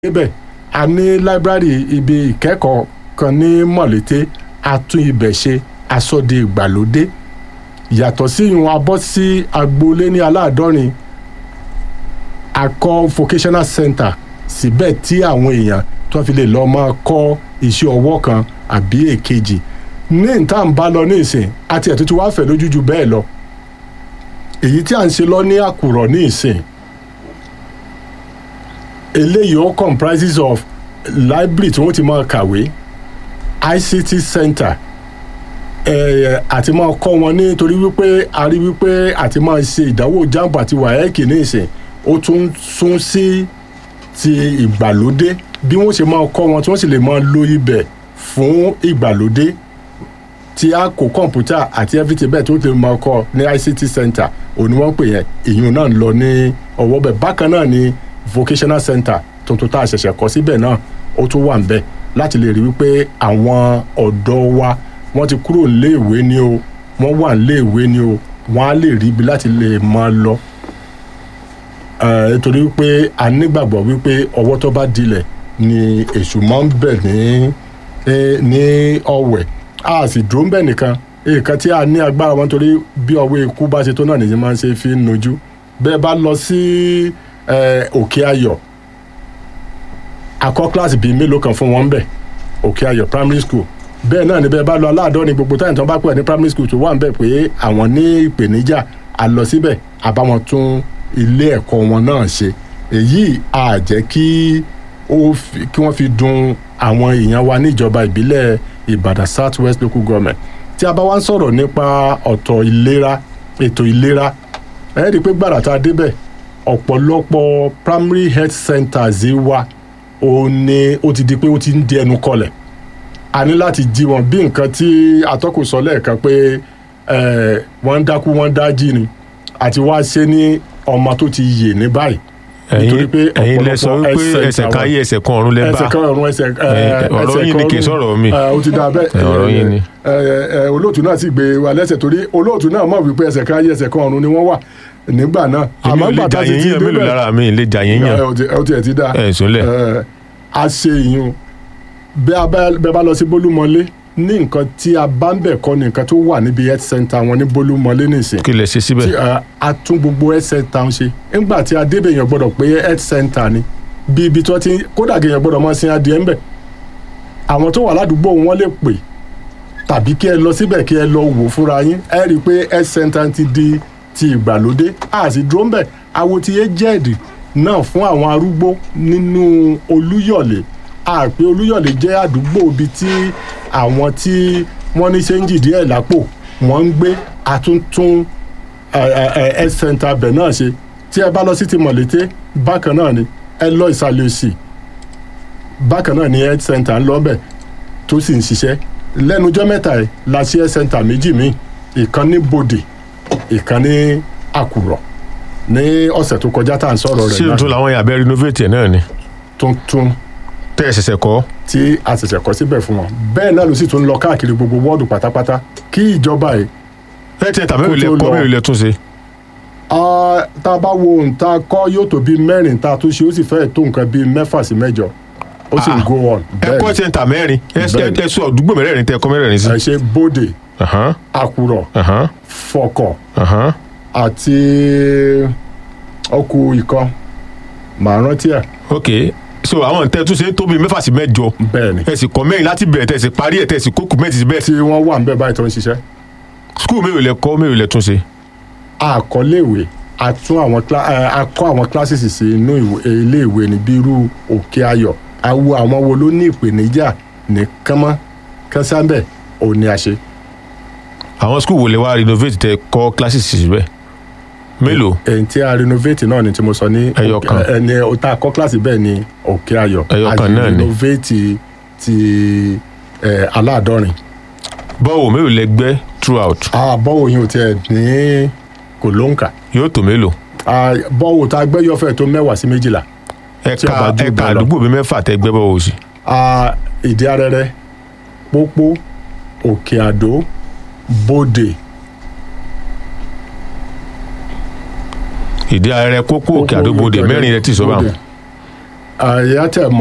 débẹ̀ a ní láíbírárì ibi ìkẹ́kọ̀ọ́ kan ní mọ̀lété a tún ibẹ̀ ṣe aṣọ́de ìgbàlódé yàtọ̀ sí ìyún abọ́ sí agboolé ní aláàdọ́rin a kọ́ vocational center síbẹ̀ tí àwọn èèyàn tó fi lè lọ́ọ́ máa kọ́ iṣẹ́ ọwọ́ kan àbí èkejì ní ìta ń bá lọ ní ìsìn àti ẹ̀ tó ti wá fẹ̀ lójú ju bẹ́ẹ̀ lọ èyí tí à ń ṣe lọ ní àkùrọ̀ ní ìsìn eléyìí ó comprises of library tí wọ́n ti máa kàwé ICT center eh, àti máa kọ́ wọn nítorí wípé a rí wípé àti máa ṣe ìdánwò jamb àti waec ní ìsìn ó tún sún sí ti ìgbàlódé bí wọ́n ṣe máa kọ́ wọn tí wọ́n sì lè máa lo ibẹ̀ fún ìgbàlódé tí a kó kọ̀ǹpútà àti everything bẹ́ẹ̀ tó lè máa kọ́ ní ICT center òní wọ́n pè yẹn ìyún náà ń lọ ní ọwọ́ bẹ̀ bákan náà ni vocational center tuntun tá a ṣẹ̀ṣẹ̀ kọ́ síbẹ̀ náà ó tún wà ń bẹ̀ láti lè rí wípé àwọn ọ̀dọ́ wa wọ́n ti kúrò léèwé ni o wọ́n wà léèwé ni o wọ́n á lè rí ibi láti lè máa lọ nítorí wípé a nígbàgbọ́ wípé ọwọ́ tó bá dilẹ̀ ni èṣù máa ń bẹ̀ ní ní ọ̀wẹ̀ a sì dúró ń bẹ̀ nìkan nǹkan tí a ní agbára wọn torí bí ọwọ́ ikú bá ṣe tó náà nìyí máa ń ṣe fi ń nojú bẹ́ẹ̀ bá lọ sí òkè ayọ̀ akọ́ kíláàsì bíi mélòó kan fún wọn bẹ̀ òkè ayọ̀ primary school bẹ́ẹ̀ náà ni bẹ́ẹ̀ bá lọ aláàdọ́rin gbogbo táyà tó bá pẹ̀ ní primary school tó wà ń bẹ̀ pé àwọn ní ìpèníjà a lọ síbẹ̀ àbáwọn tún ilé ẹ̀kọ́ wọn náà ṣe èyí á jẹ́ kí kí wọ́n fi dùn àwọn èèyàn wa níjọba ìbílẹ̀ Ìbàdàn South West Local Government tí a bá wá ń sọ̀rọ̀ nípa ọ̀tọ̀ ìlera ètò ìlera ẹ rí i pé gbàrà tá a débẹ̀ ọ̀pọ̀lọpọ̀ primary health centers wa ó ní ó ti di pé ó ti ń di ẹnu kọlẹ̀ a ní láti jí wọn bí nǹkan tí atọ́kùn sọ lẹ́ẹ̀kan pé wọ́n ń dákú wọ́n ń dájí ni àti wá ṣe ní ọmọ tó ti yè ní báyìí nítorí pé ẹ̀yin lẹ sọ wípé ẹsẹ̀ kan ayé ẹsẹ̀ kan ọ̀run lẹ bá ẹsẹ̀ kan ọ̀run ẹsẹ̀ ọ̀rọ̀ yín ni kì í sọ̀rọ̀ mi ó ti dà bẹ́ẹ̀ ọ̀rọ̀ yín ni. olóòtú náà sì gbé wa lẹ́sẹ̀ torí olóòtú náà mọ̀ wípé ẹsẹ̀ kan ayé ẹsẹ̀ kan ọ̀run ni wọ́n wà nígbà náà. èmi ò lè jà yín yàn mélòó lára mi lè jà yín yàn. ó ti ẹ̀ ti dá ẹ̀ sólẹ̀. a ṣe ìyún bẹ́ẹ̀ bá lọ sí bólúmọlé ní nǹkan tí a bá ń bẹ̀ kọ́ ni nǹkan tó wà níbi health center wọn ní bólúmọlé nìsín. kí lẹ ṣe síbẹ̀. tí a tún gbogbo health center ń ṣe nígbà tí a débẹ̀ yẹn gbọ́dọ̀ pé health center ni bí ibi tó ti kódà gẹ̀yẹ̀ gbọ́dọ̀ máa sin adìẹ ń bẹ̀. àwọn tó wà ládùúgbò wọn lè pè tàbí kí ẹ lọ síbẹ̀ kí ẹ lọ wò fúnra yín ẹ rí i pé health center ti di ti ìgbàlódé a sì dúró ń bẹ̀ àwo ti aged náà fún àwọn arúgbó nínú Olúyọ̀lé àpé Olúyọ̀lé jẹ́ àdúgbò ibi tí àwọn tí wọ́n ní ṣéǹjì díẹ̀ lápò wọ́n ń gbé àtúntún health center bẹ̀ náà ṣe tí ẹ bá lọ sí ti mọ̀lété bákan náà ni ẹ lọ ìsàlẹ̀ òsì bákan náà ni health center ń lọ bẹ̀ tó sì ń ṣiṣẹ́ lẹ́nujọ́ mẹ́ta ẹ̀ la ṣe health center méjì míì ìkan ní Bòdè ìkan ní Àkùrọ̀ ní ọ̀sẹ̀ tó kọjá tá à ń sọ̀rọ̀ rẹ̀ náà ṣé tó làwọn yàgbẹ́ renovate ẹ̀ náà ni. tuntun tẹ́ ẹ ṣẹ̀ṣẹ̀ kọ́. tí a ṣẹ̀ṣẹ̀ kọ́ síbẹ̀ fún wọn bẹ́ẹ̀ náà ló sì tún lọ káàkiri gbogbo wọ́ọ̀dù pátápátá kí ìjọba yìí. ẹ tiẹ̀ tàbí ìlẹ̀ kọ́ mẹ́rin ilẹ̀ tún ṣe. tá a bá wo ohun tá a kọ́ yóò tó bíi mẹ́rin tá a tún ṣe ó sì fẹ́ẹ̀ tó nǹkan bíi mẹ́fà sí mẹ́jọ ó sì ń go on. ẹ kọ́ sẹ́ńtà mẹ́rin ẹ sọ àdúgbò mẹ́rẹ̀ẹ̀rin tẹ́ ẹ kọ́ mẹ́rẹ̀ẹ̀rin sí. ẹ ṣe Bódè Àkùrọ̀ Fọ̀kọ̀ àti ọkù ìkan màá rántí ẹ̀. ok so àwọn tẹ tún ṣe tóbi mẹ́fà sí mẹ́jọ bẹ́ẹ̀ni ẹ sì kọ́ mẹ́rin láti bẹ̀rẹ̀ tẹ sì parí ẹ tẹ sì kókù mẹ́tì síbẹ̀. tí wọ́n wà ń bẹ báyìí tó ń ṣiṣẹ́. skul mélòó lẹ kọ́ mélòó lẹ tún ṣe. àkọléèwé a tún àwọn a kọ́ àwọn classes sí inú iléèwé ní bírú òkè ayọ̀ awo àwọn wo ló ní ìpèníjà ní kánmọ́ kánsáńbẹ̀ ò ní a ṣe. àwọn skul wo lè wá renovate tẹ kọ́ classes síbẹ̀ mélòó. èyí tí a renovate náà ni tí mo sọ ní ẹyọ kan ẹni ọ̀tá kọ́ kíláàsì bẹ́ẹ̀ ni òkè ayọ̀ ẹyọ kan náà ni a renovate ti aláàdọ́rin. bọ́wọ̀ mélòó lẹ gbẹ́ throughout. bọ́wọ̀ yìí ò tiẹ̀ ní kò lóǹkà. yóò tó mélòó. bọ́wọ̀ tá a gbẹ́ yọ fẹ́ tó mẹ́wàá sí méjìlá. ẹ̀ka ẹ̀ka àdúgbò bíi mẹ́fà tẹ gbẹ́ bọ́wọ̀ sí. ìdí arẹrẹ pópó òkè àdó bòdè ìdí ààrẹ kókó òkè àdóbodè mẹ́rin rẹ ti sọ báwọn. àyà tẹ̀